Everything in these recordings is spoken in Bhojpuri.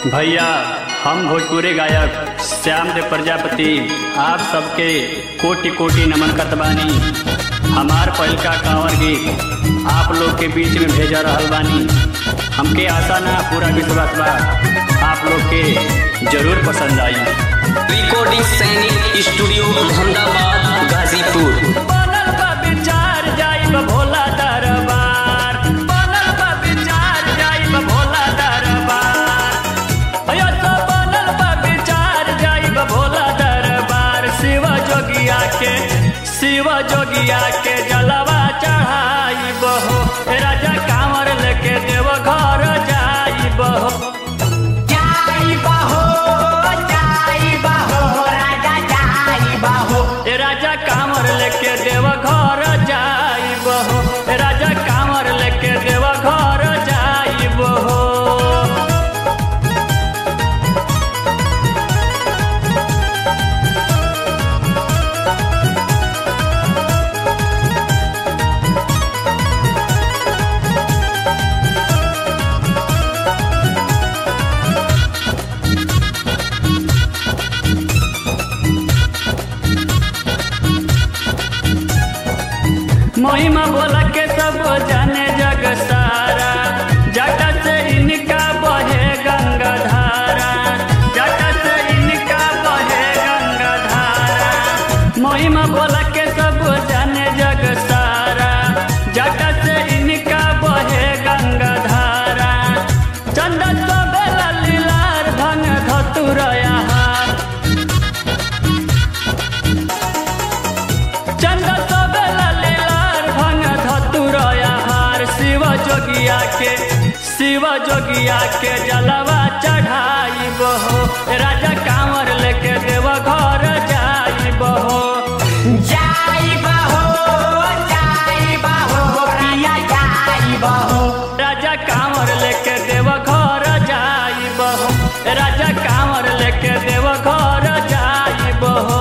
भैया हम भोजपुरी गायक श्याम देव प्रजापति आप सबके कोटि कोटि नमन करत बानी हमार पहिलका कांवर गीत आप लोग के बीच में भेजा रहल बानी हमके आशा ना पूरा विश्वास बा आप लोग के जरूर पसंद आई रिकॉर्डिंग सैनिक स्टूडियो अहमदाबाद गाजीपुर बनल बा विचार जाइब भोला दरबार बनल बा विचार जाइब भोला दरबार अयो तो बनल बा विचार जाइब भोला दरबार शिव जोगिया के शिव जोगिया के जलवा चढ़ाइब हो ए राजा कांवर लेके देव घर जाइब हो ए राजा कांवर लेके देव घर जाइब हो ए राजा कांवर लेके देव घर जाइब हो महिमा बोला के सब जाने जग सारा जटा से इनका बहे गंगा धारा जटा से इनका बहे गंगा धारा महिमा बोला के सब जाने जग सारा जटा से इनका बहे गंगा धारा चंदन तो बेला लीलार भंग धतुरया हार चंद सबेला लीलार भंग धतुरया हार शिव जोगिया के शिव जोगिया के जलवा चढ़ाइब हो राजा कांवर लेके देव घर जाइब हो राजा कांवर लेके देव घर जाइब हो राजा कांवर लेके देव घर जाइब हो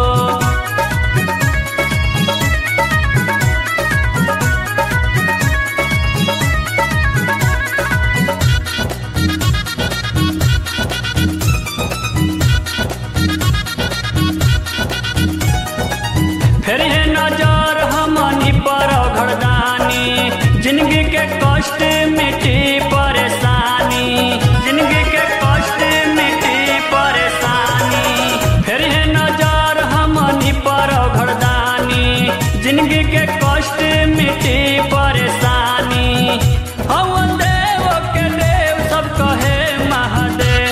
फिर है नजर हमनी पर घरदानी जिंदगी के कष्ट मिटी परेशानी जिंदगी के कष्ट मिटी परेशानी फिर है नजर हमनी पर घरदानी जिंदगी के कष्ट मिटी परेशानी हम देव के देव सब कहे महादेव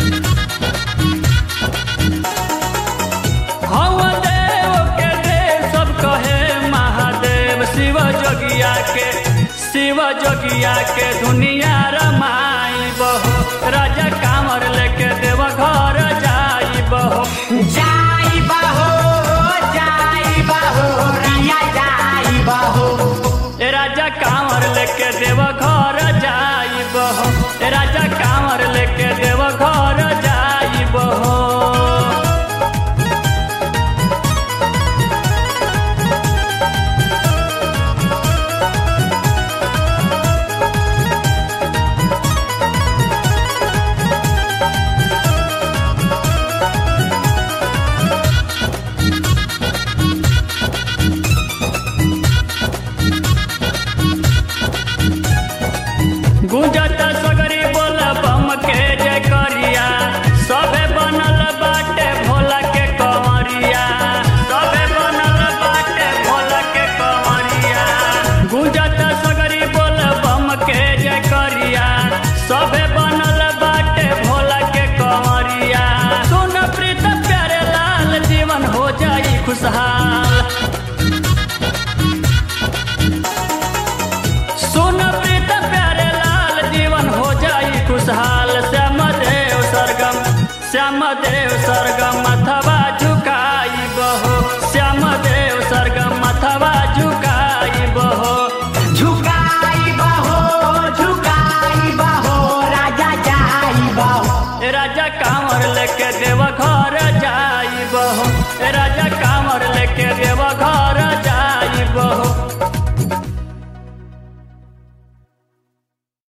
हम देव के देव सब कहे महादेव शिव जोगिया के शिव जोगिया के दुनिया रमाई बहो राजा कांवर लेके देव घर जाई बहो ए राजा कांवर लेके देव घर जाई बहो ए राजा कांवर लेके देव घर जाई बहो गुंजत सगरी बोल बम के जय करिया सबे बनल बाटे भोला के कंवरिया सबे बनल बाटे भोला के कंवरिया गुंजत सगरी बोल बम के जय करिया सबे बनल बाटे भोला के कंवरिया सुन प्रीत प्यारे लाल जीवन हो जाई खुशहाल सुन प्रीत प्यारे लाल जीवन हो जाई खुशहाल श्याम देव सरगम श्याम देव सरगम